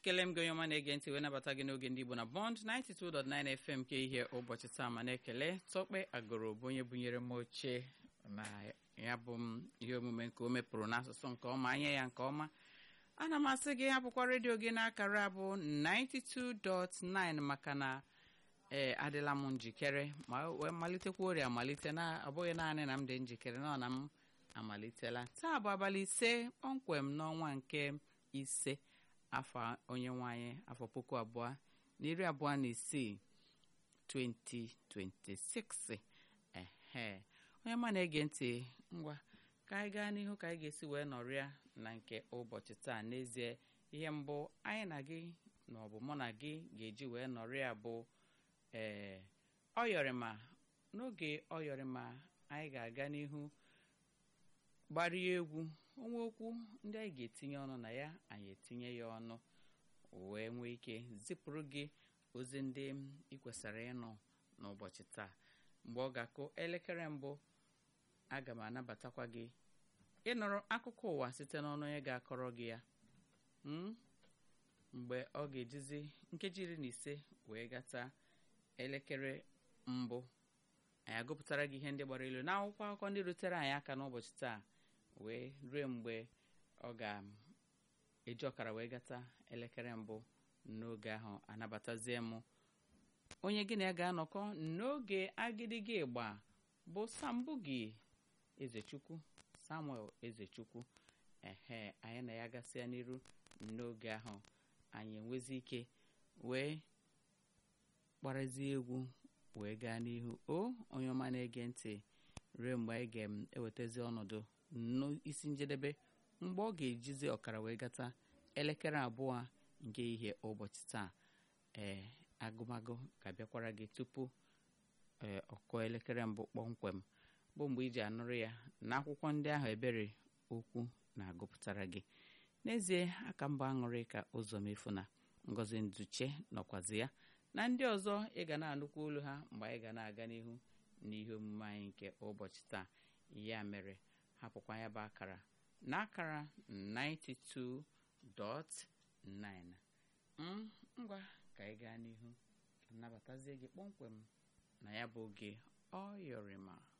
ekele m gị onye ọma na-ege ntị wee nabata gị n'oge ndị Igbo na Bond 92.9 FM nke ihe ụbọchị taa ma na-ekele Tọkpe Agụrụ bụ onye bunyere m oche na ya bụ m ihe omume nke o mepụrụ n'asụsụ nke ọma anya ya nke ọma ana m asị gị hapụkwa redio gị n'akara bụ 92.9 maka na ee adịla m njikere ma wee malitekwa orie amalite na abụghị naanị na m dị njikere nọ na m amalitela taa bụ abalị ise kpọmkwem n'ọnwa nke ise afọ onye nwanyị afọ puku abụọ na iri abụọ na isii 2026 ehe onye ma na-ege ntị ngwa ka anyị gaa n'ihu ka anyị ga-esi wee nọrịa na nke ụbọchị taa n'ezie ihe mbụ anyị na gị na ọ bụ mụ na gị ga-eji wee nọrịa bụ ee ọyọrịma n'oge ọyọrịma anyị ga-aga n'ihu gbarie egwu onwe okwu ndị anyị ga-etinye ọnụ na ya anyị etinye ya ọnụ wee nwee ike zipụrụ gị ozi ndị ị kwesịrị ịnụ n'ụbọchị taa mgbe ọ ga-akụ elekere mbụ aga m anabatakwa gị ịnụrụ akụkọ ụwa site n'ọnụ onye ga-akọrọ gị ya mgbe ọ ga-ejizi nkeji iri na ise wee gata elekere mbụ anyị agụpụtara gị ihe ndị gbara ilu n'akwụkwọ akụkọ ndị rutere anyị aka n'ụbọchị taa wee ruo mgbe ọ ga-eji ọkara wee gata elekere mbụ n'oge ahụ anabatazie m onye gị na ya ga-anọkọ n'oge agịdịgị ịgba bụ sambugi ezechukwu samuel ezechukwu ehe anyị na ya gasịa n'iru n'oge ahụ anyị enwezi ike wee gbarazie egwu wee gaa n'ihu o onye ọma na-ege ntị ruo mgbe anyị ga-ewetazi ọnọdụ n'isi njedebe mgbe ọ ga-ejizi ọkara wee gata elekere abụọ nke ihe ụbọchị taa ee agụmagụ ga-abịakwara gị tupu ee ọkụ elekere mbụ kpọmkwem bụ mgbe iji anụrụ ya na akwụkwọ ndị ahụ ebere okwu na-agụpụtara gị n'ezie aka mba aṅụrị ka ụzọ mefu na ngozi nduche nọkwazi ya na ndị ọzọ ị ga na-anụkwa olu ha mgbe anyị ga na-aga n'ihu n'ihe omume anyị nke ụbọchị taa ya mere hapụkwa ya bụ akara na akara 92.9 ngwa ka anyị gaa n'ihu nabatazie gị kpọmkwem na ya bụ oge ọ yọrịma